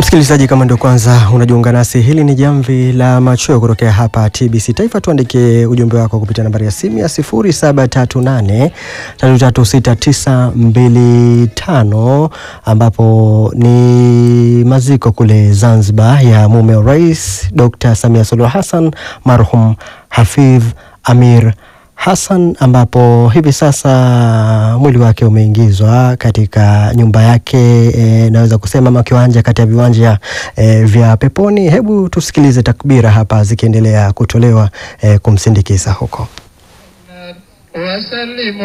Msikilizaji, kama ndio kwanza unajiunga nasi, hili ni jamvi la machweo kutokea hapa TBC Taifa. Tuandike ujumbe wako kupitia nambari ya simu ya 0738336925 ambapo ni maziko kule Zanzibar ya mume wa Rais Dr. Samia Suluhu Hassan marhum Hafidh Amir Hassan ambapo hivi sasa mwili wake umeingizwa katika nyumba yake e, naweza kusema ama kiwanja kati ya viwanja e, vya peponi. Hebu tusikilize takbira hapa zikiendelea kutolewa e, kumsindikiza huko. وسلم